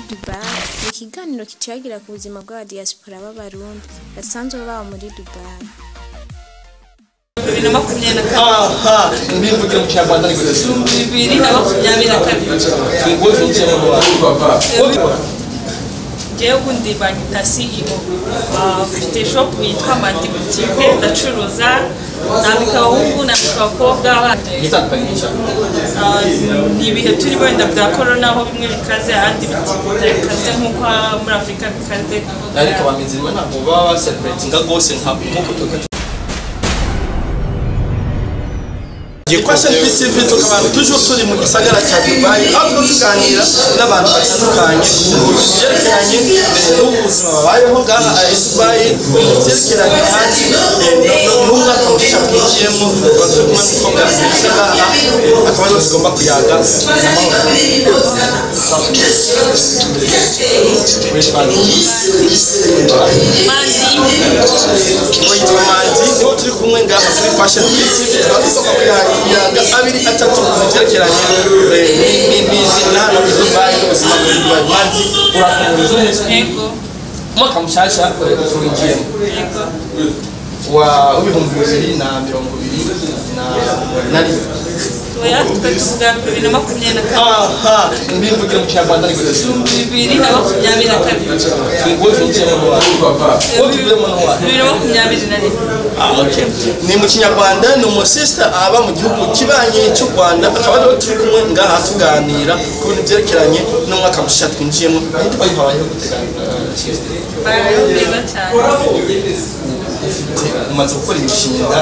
Dubai ni ikiganiro kituyagira ku buzima bw'abadiaspora b'abarundi basanzwe baba muri Dubai bibiri na makumyabiri na kabiri aha mbivuge mu kinyarwanda ariko bibiri na makumyabiri na kabiri ngo zinjire mu bantu njyewe ubundi banyita CEO Ah, mfite shop yitwa Mandi Boutique ndacuruza nambika abahungu nambika abakobwa gitandukanye cyane Ah, ni ibihe turi wenda bya corona aho bimwe bikaze ahandi bitakaze nk'uko muri Afurika bikaze ariko bamizirwa ntabwo baba baselebratinga rwose nka nk'uko tuka Fashion PTV tukaba toujours turi mu gisagara cya Dubai aho tuba tuganira n'abantu batandukanye ku byerekeranye n'ubuzima babayeho ngaha i Dubai byerekeranye kandi n'umwaka mushya twinjiyemo tuba turi kumwe n'umukobwa mwiza ngaha akaba ariwe tugomba kuyaga Mandi witwa Manzi niwo turi kumwe ngaha kuri Fashion PTV tukaba tugomba kuyaga abiri atatu ku byerekeranye eh, ni- ni- ni- ni- na hano i Dubai n'ubuzima bwa Dubai Manzi urakomeza neza yego umwaka mushyashya tuwinjiyemo yego wa w'ibihumbi bibiri na mirongo ibiri na na rimwe oya twe tuvuga bibiri na makumyabiri na kabiri aha mbivugire mu kinyarwanda ariko bibiri na makumyabiri na kabiri ngo zinjire mu bantu ngo tuvemo no wantu bibiri na makumyabiri na rimwe ni mu kinyarwanda ni umusista aba mu gihugu kibanyi cy'u rwanda akaba ariho turi kumwe ngaha tuganira ku bintu byerekeranye n'umwaka mushya twinjiyemo ahita bayihabayeho guteganya bayeho neza cyane umaze gukora imishinga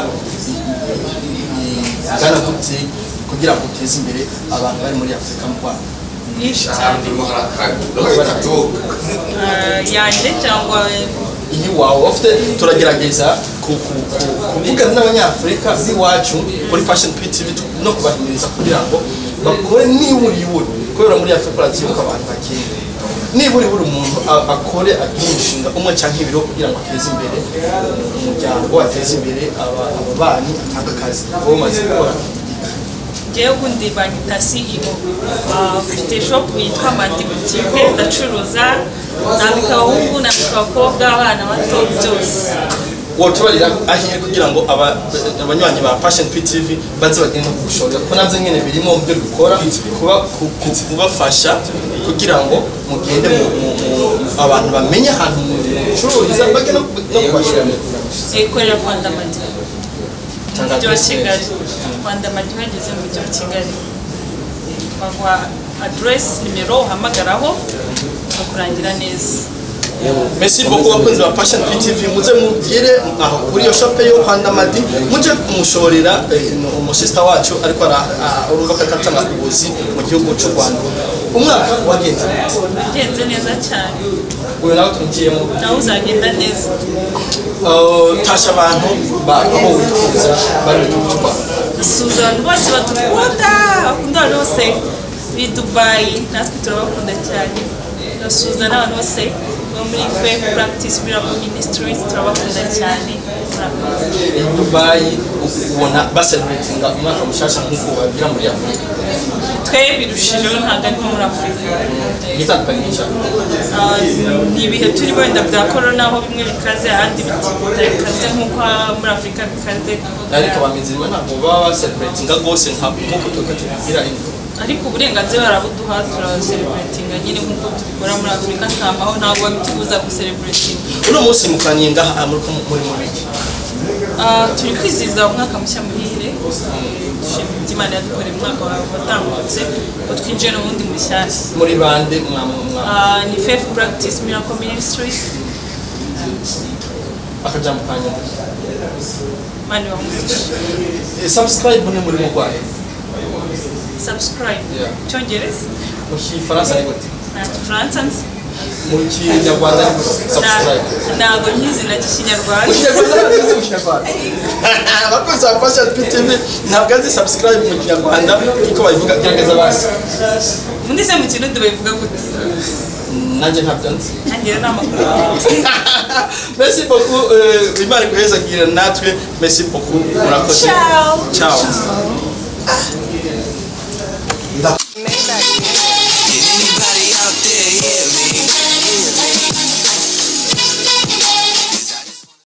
igana gute kugira ngo uteze imbere abantu bari muri afurika mu rwanda myinshi cyane Ah, yanjye cyangwa iyi wawe ufite turagerageza ku- ku- ku- kuvugana n'abanyafurika b'iwacu kuri fashion ptv no kubahimiriza kugira ngo bakore nibura ibura kubera muri afurika urabyibuka abantu bakeya nibura ibura umuntu a- akore agire umushinga umwe cyangwa ibiro kugira ngo ateze imbere umuryango ateze imbere aba- ababanyi atange akazi wowe umaze gukora njyewe ubundi banyita CEO Ah, mfite shop yitwa Mandi Boutique ndacuruza nambika abahungu nambika abakobwa abana bato byose wotubarira ahiye kugira ngo aba- abanywanyi ba Passion PTV baze bagende kugushorera kuko navyo nyene birimo mu byo dukora kuba ku- ku- kubafasha kugira ngo mugende mu- mu- mu- abantu bamenye ahantu mucururiza bage no no kubashorera ikorera Rwanda Madi umujyi wa Kigali Rwanda Madi wageze mu mujyi wa Kigali baguha address nimero uhamagaraho bakakurangira neza Merci beaucoup bakunzi ba Passion PTV muze mugire aho kuri iyo shop yo Rwanda Madi muje kumushorera eh, umusista wacu ariko ara- a- urumva ko akatanga ubuzi mu gihugu cy'u Rwanda umwaka wagenze ugenze neza cyane uyu nawe twinjiyemo nawe uzagenda neza Uh, tasha abantu baho wifuza bari mu gihugu cy'u Rwanda dusuhuza abantu bose badukunda bakunda abantu bose b'i Dubai natwe turabakunda cyane turasuhuza n'abantu bose bo muri Faith Practice Miracle Ministries turabakunda cyane murakoze i Dubai ubona baselebratinga umwaka mushasha nk'uko bagira muri Afurika twe birushijeho ntabwo ari nko muri Afurika gitandukanye cyane Ah, ni ibihe turi wenda bya corona aho bimwe bikaze ahandi bitakaze nk'uko muri Afurika bikaze ariko bamizirwa ntabwo baba baselebratinga rwose nka nk'uko tuba tubigira ino ariko uburenganzira barabuduha turaselebratinga nyine nk'uko tubikora muri Afurika nta mahoro ntabwo babitubuza guseleburatinga uno munsi mukoraniye ngaha muri ko muri mu biki Ah, turi kwizihiza umwaka mushya muhire dushima ibyo Imana yadukoreye umwaka wawe watambutse ngo twinjire no mu wundi mushyashya muri bande mwa mwa Ah, ni Faith Practice Miracle Ministries akajambo kanyuma mani bamugisha Eh, subscribe ni muri mu Rwanda subscribe Yeah. cyongereza mu kifaransa ni gute nta gifaransa nzi mu kinyarwanda ni gute subscribe Nta- ntago nkizi na kinyarwanda mu kinyarwanda abakozi ba fashion ptv ntabwo azi subscribe mu kinyarwanda niko babivuga gerageza basi ubundi se mu kirundi babivuga gute nanjye ntabyo nzi nanjye rero ni amakuru merci beaucoup euh, imana iguhezagire natwe merci beaucoup murakoze Ciao. ciao